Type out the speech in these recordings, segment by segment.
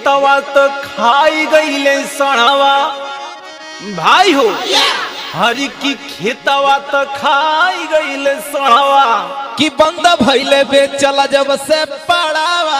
खेतवा तो खाई गईले सड़वा भाई हो हरी की खेतवा तो खाई गईले सड़वा कि बंद भइले बे चला जब से पड़ावा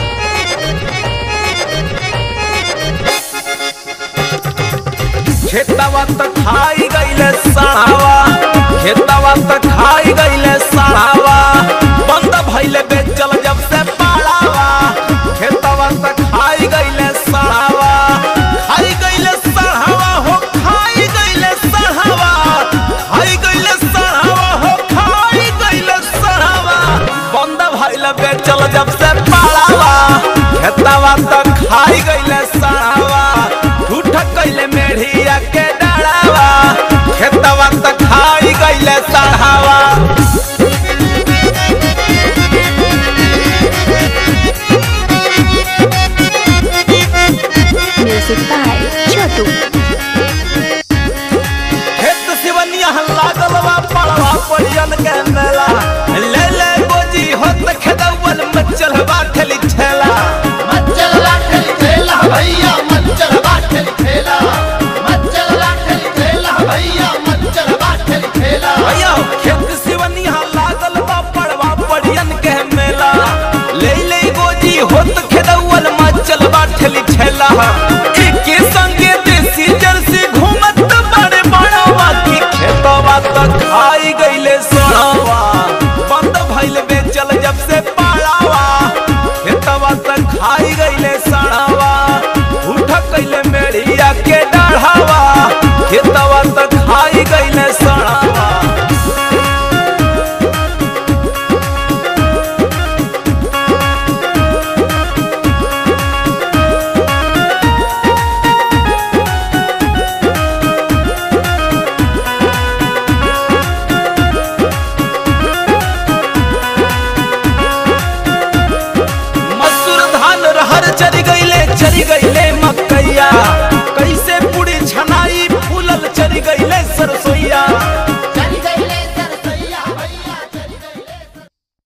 खेतवा तो खाई गईले सड़वा खेतवा तो खाई गईले सड़वा बंद भइले बेचल जब से पड़ावा खेतवा तो खाई गईले सड़वा खाई गईले सड़वा हो खाई गईले सड़वा खाई गईले सड़वा हो खाई गईले सड़वा बंद भइले बेचल जब से पड़ावा खेतवा तो खाई गईले सड़वा उठ कैले मेढ़िया के डरावा खेतवा तो खाई गईले सड़ावा Music by Chotu.